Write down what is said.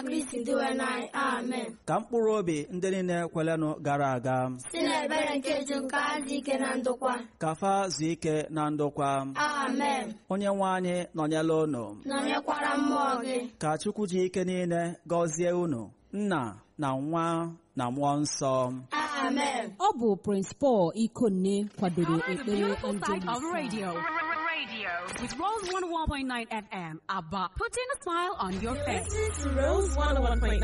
Kristi dịwe n'anyị amen ka mkpụrụ obi ndị niile kwelenụ gara aga si n'ebere nke ju nke adị ike na ndokwa ka fa zuo ike na ndokwa amen onye nwe anyị nọnyela unu nọnyekwara mmụọ gị ka chukwu ji ike niile gọzie unu nna na nwa na mmụọ nsọ amen ọ bụ Prince Paul Ikonne kwadoro The ekpere beautiful side of Angelus radio. Radio with Rose 101.9 FM. ABBA. Putting a smile on your face. Rose 101.9